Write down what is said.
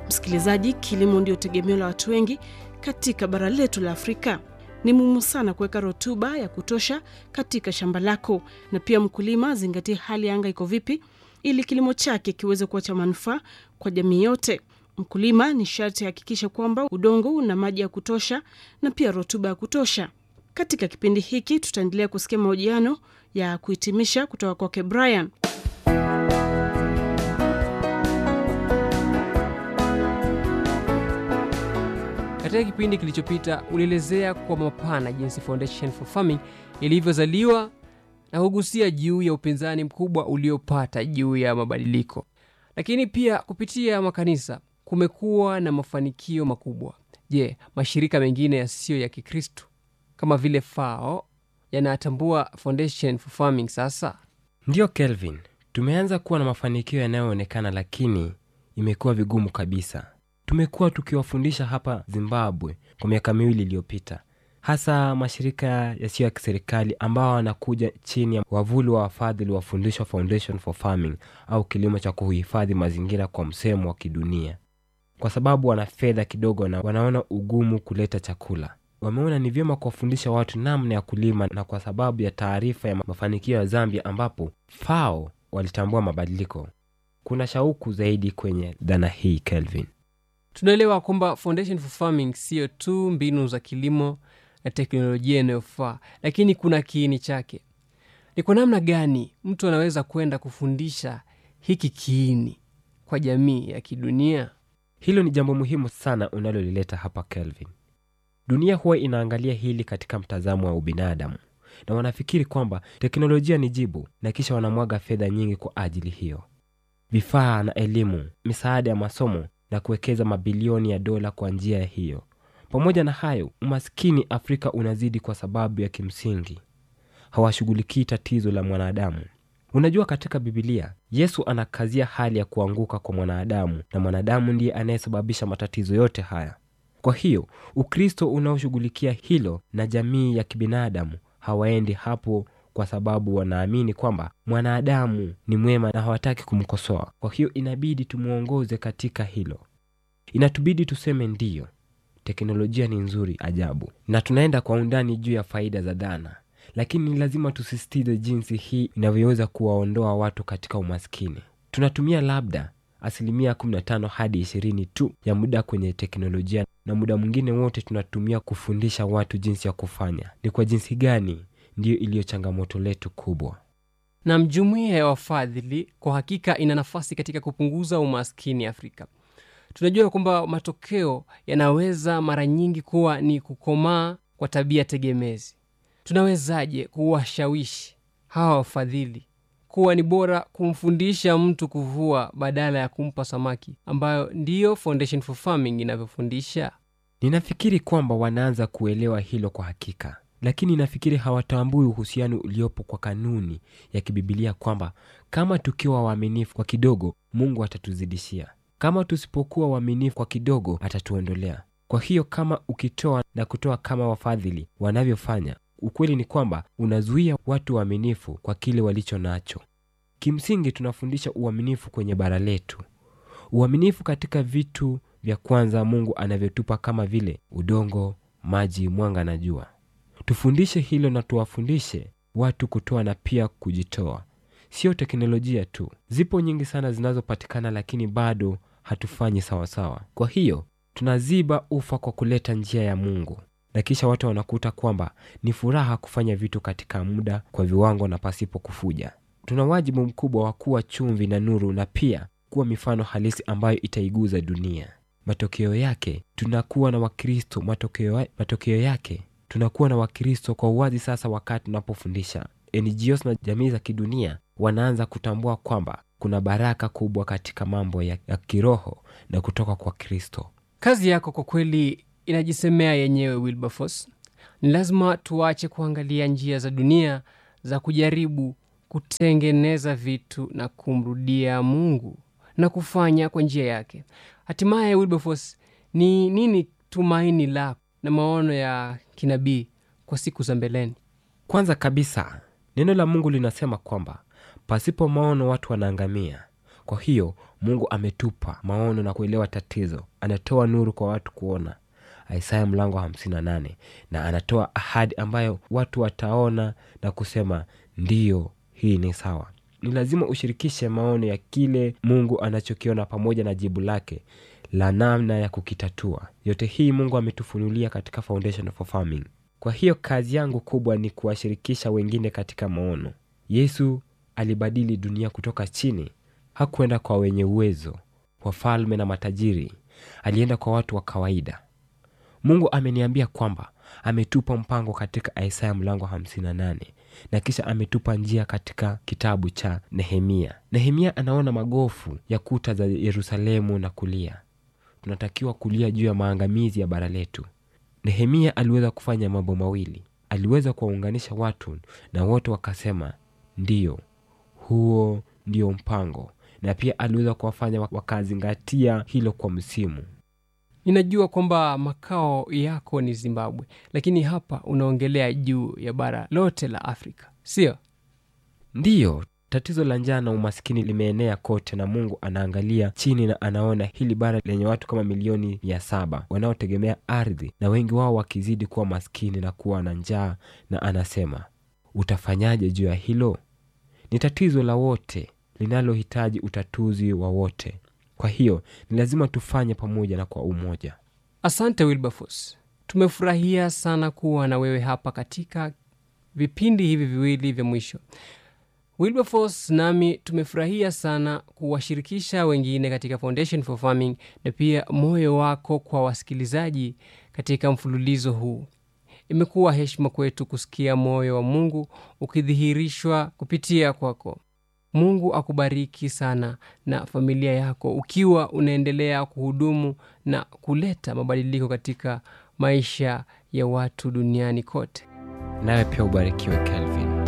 Msikilizaji, kilimo ndio tegemeo la watu wengi katika bara letu la Afrika. Ni muhimu sana kuweka rutuba ya kutosha katika shamba lako, na pia mkulima azingatie hali ya anga iko vipi, ili kilimo chake kiweze kuwa cha manufaa kwa jamii yote. Mkulima ni sharti ahakikisha kwamba udongo una maji ya kutosha na pia rutuba ya kutosha. Katika kipindi hiki tutaendelea kusikia mahojiano ya kuhitimisha kutoka kwake Brian. Katika kipindi kilichopita ulielezea kwa mapana jinsi Foundation for Farming ilivyozaliwa na kugusia juu ya upinzani mkubwa uliopata juu ya mabadiliko, lakini pia kupitia makanisa kumekuwa na mafanikio makubwa. Je, mashirika mengine yasiyo ya Kikristo kama vile FAO yanatambua Foundation for Farming sasa? Ndiyo Kelvin, tumeanza kuwa na mafanikio yanayoonekana, lakini imekuwa vigumu kabisa. Tumekuwa tukiwafundisha hapa Zimbabwe kwa miaka miwili iliyopita, hasa mashirika yasiyo ya kiserikali ambao wanakuja chini ya wavuli wa wafadhili wa Fundisho Foundation for Farming au kilimo cha kuhifadhi mazingira kwa msemo wa kidunia, kwa sababu wana fedha kidogo na wanaona ugumu kuleta chakula. Wameona ni vyema kuwafundisha watu namna ya kulima, na kwa sababu ya taarifa ya mafanikio ya Zambia ambapo FAO walitambua mabadiliko, kuna shauku zaidi kwenye dhana hii Kelvin. Tunaelewa kwamba Foundation for Farming siyo tu mbinu za kilimo na teknolojia inayofaa, lakini kuna kiini chake. Ni kwa namna gani mtu anaweza kwenda kufundisha hiki kiini kwa jamii ya kidunia? Hilo ni jambo muhimu sana unalolileta hapa Kelvin. Dunia huwa inaangalia hili katika mtazamo wa ubinadamu na wanafikiri kwamba teknolojia ni jibu, na kisha wanamwaga fedha nyingi kwa ajili hiyo, vifaa na elimu, misaada ya masomo na kuwekeza mabilioni ya dola kwa njia hiyo. Pamoja na hayo, umaskini Afrika unazidi kwa sababu ya kimsingi hawashughulikii tatizo la mwanadamu. Unajua, katika Bibilia Yesu anakazia hali ya kuanguka kwa mwanadamu, na mwanadamu ndiye anayesababisha matatizo yote haya. Kwa hiyo Ukristo unaoshughulikia hilo na jamii ya kibinadamu hawaendi hapo, kwa sababu wanaamini kwamba mwanadamu ni mwema na hawataki kumkosoa. Kwa hiyo inabidi tumwongoze katika hilo. Inatubidi tuseme ndiyo, teknolojia ni nzuri ajabu, na tunaenda kwa undani juu ya faida za dhana, lakini ni lazima tusisitize jinsi hii inavyoweza kuwaondoa watu katika umaskini. Tunatumia labda asilimia 15 hadi 20 tu ya muda kwenye teknolojia, na muda mwingine wote tunatumia kufundisha watu jinsi ya kufanya. Ni kwa jinsi gani? Ndiyo iliyo changamoto letu kubwa. Na jumuiya ya wafadhili kwa hakika ina nafasi katika kupunguza umaskini Afrika. Tunajua kwamba matokeo yanaweza mara nyingi kuwa ni kukomaa kwa tabia tegemezi. Tunawezaje kuwashawishi hawa wafadhili kuwa ni bora kumfundisha mtu kuvua badala ya kumpa samaki, ambayo ndiyo Foundation for Farming inavyofundisha? Ninafikiri kwamba wanaanza kuelewa hilo kwa hakika, lakini nafikiri hawatambui uhusiano uliopo kwa kanuni ya kibibilia kwamba kama tukiwa waaminifu kwa kidogo, Mungu atatuzidishia. Kama tusipokuwa waaminifu kwa kidogo, atatuondolea. Kwa hiyo kama ukitoa na kutoa kama wafadhili wanavyofanya, ukweli ni kwamba unazuia watu waaminifu kwa kile walicho nacho. Kimsingi tunafundisha uaminifu kwenye bara letu, uaminifu katika vitu vya kwanza Mungu anavyotupa kama vile udongo, maji, mwanga na jua. Tufundishe hilo na tuwafundishe watu kutoa na pia kujitoa, sio teknolojia tu. Zipo nyingi sana zinazopatikana, lakini bado hatufanyi sawasawa. Kwa hiyo tunaziba ufa kwa kuleta njia ya Mungu, na kisha watu wanakuta kwamba ni furaha kufanya vitu katika muda, kwa viwango na pasipo kufuja. Tuna wajibu mkubwa wa kuwa chumvi na nuru, na pia kuwa mifano halisi ambayo itaiguza dunia. Matokeo yake tunakuwa na Wakristo, matokeo, matokeo yake tunakuwa na Wakristo kwa uwazi. Sasa wakati tunapofundisha, NGOs na jamii za kidunia wanaanza kutambua kwamba kuna baraka kubwa katika mambo ya, ya kiroho na kutoka kwa Kristo. Kazi yako kwa kweli inajisemea yenyewe, Wilberforce. Ni lazima tuache kuangalia njia za dunia za kujaribu kutengeneza vitu na kumrudia Mungu na kufanya kwa njia yake. Hatimaye, Wilberforce, ni nini tumaini lako na maono ya kinabii kwa siku za mbeleni? Kwanza kabisa, neno la Mungu linasema kwamba pasipo maono watu wanaangamia. kwa hiyo mungu ametupa maono na kuelewa tatizo anatoa nuru kwa watu kuona isaya mlango wa 58 na anatoa ahadi ambayo watu wataona na kusema ndiyo hii ni sawa ni lazima ushirikishe maono ya kile mungu anachokiona pamoja na jibu lake la namna ya kukitatua yote hii mungu ametufunulia katika foundation for farming kwa hiyo kazi yangu kubwa ni kuwashirikisha wengine katika maono yesu alibadili dunia kutoka chini hakwenda kwa wenye uwezo wafalme na matajiri alienda kwa watu wa kawaida mungu ameniambia kwamba ametupa mpango katika isaya mlango 58 na kisha ametupa njia katika kitabu cha nehemia nehemia anaona magofu ya kuta za yerusalemu na kulia tunatakiwa kulia juu ya maangamizi ya bara letu nehemia aliweza kufanya mambo mawili aliweza kuwaunganisha watu na wote wakasema ndiyo huo ndio mpango na pia aliweza kuwafanya wakazingatia hilo kwa msimu ninajua kwamba makao yako ni zimbabwe lakini hapa unaongelea juu ya bara lote la afrika sio ndiyo tatizo la njaa na umaskini limeenea kote na mungu anaangalia chini na anaona hili bara lenye watu kama milioni mia saba wanaotegemea ardhi na wengi wao wakizidi kuwa maskini na kuwa na njaa na anasema utafanyaje juu ya hilo ni tatizo la wote linalohitaji utatuzi wa wote kwa hiyo ni lazima tufanye pamoja na kwa umoja asante wilberforce tumefurahia sana kuwa na wewe hapa katika vipindi hivi viwili vya mwisho wilberforce nami tumefurahia sana kuwashirikisha wengine katika foundation for farming na pia moyo wako kwa wasikilizaji katika mfululizo huu imekuwa heshima kwetu kusikia moyo wa mungu ukidhihirishwa kupitia kwako mungu akubariki sana na familia yako ukiwa unaendelea kuhudumu na kuleta mabadiliko katika maisha ya watu duniani kote nawe pia ubarikiwe kelvin